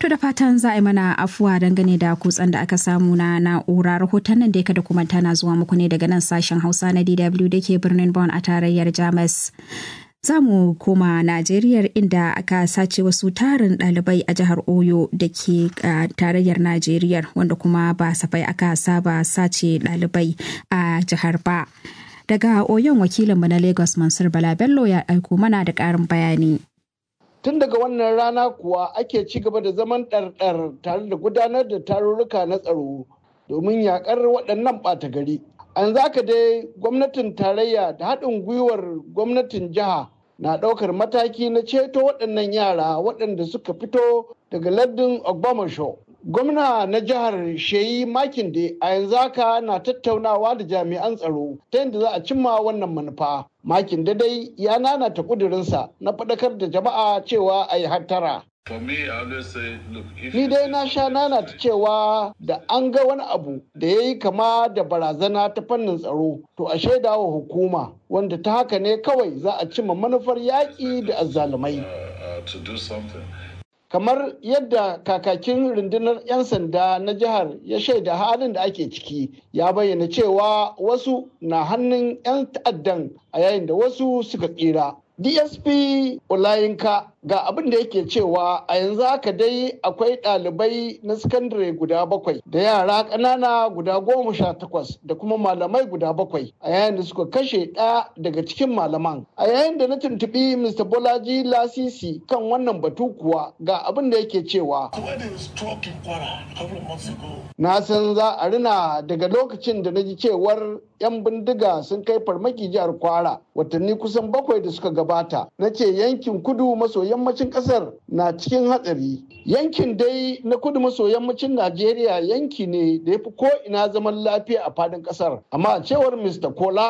To da fatan za a yi mana afuwa dangane da kutsen da aka samu na na'ura rahoton nan da ya kada kuma tana zuwa muku ne daga nan sashen Hausa na DW da ke birnin Bonn a tarayyar Jamus. Za mu koma Najeriya inda aka sace wasu tarin ɗalibai a jihar Oyo da ke tarayyar Najeriya wanda kuma ba safai aka saba sace ɗalibai a jihar ba. Daga Oyon wakilinmu na Lagos Mansur Bala Bello ya aiko mana da ƙarin bayani. Tun daga wannan rana kuwa ake ci gaba da zaman ɗarɗar tare da gudanar da tarurruka na tsaro domin yaƙar waɗannan ɓata gari. An zaka dai gwamnatin tarayya da haɗin gwiwar gwamnatin jiha na ɗaukar mataki na ceto waɗannan yara waɗanda suka fito daga lardin Ogbomoso. Gwamna na jihar Sheyi Makinde a yanzu haka na tattaunawa da jami'an tsaro ta yadda za a cimma wannan manufa. Makinde dai ya nanata ƙudurinsa na faɗakar da jama'a cewa a yi hattara. Ni dai na sha nanata cewa da an ga wani abu da ya yi kama da barazana ta fannin tsaro to a shaida wa hukuma wanda ta haka ne kawai za a cimma manufar yaƙi da azzalumai. kamar yadda kakakin rundunar 'yan sanda na jihar ya shaida halin da ake ciki ya bayyana cewa wasu na hannun 'yan ta'addan a yayin da wasu suka tsira dsp olayinka ga abin da yake cewa a yanzu haka dai akwai ɗalibai na sakandare guda bakwai da yara ƙanana guda goma sha takwas da kuma malamai guda bakwai a yayin da suka kashe ɗaya daga cikin malaman a yayin da na tuntuɓi mr bolaji lasisi kan wannan batu kuwa ga abin da yake cewa na san za a rina daga lokacin da na ji cewar 'yan bindiga sun kai farmaki jihar kwara watanni kusan bakwai da suka gabata na ce yankin kudu maso yammacin kasar na cikin hatsari yankin dai na kudu maso yammacin najeriya yanki ne da ya fi ko ina zaman lafiya a fadin kasar amma a cewar mr kola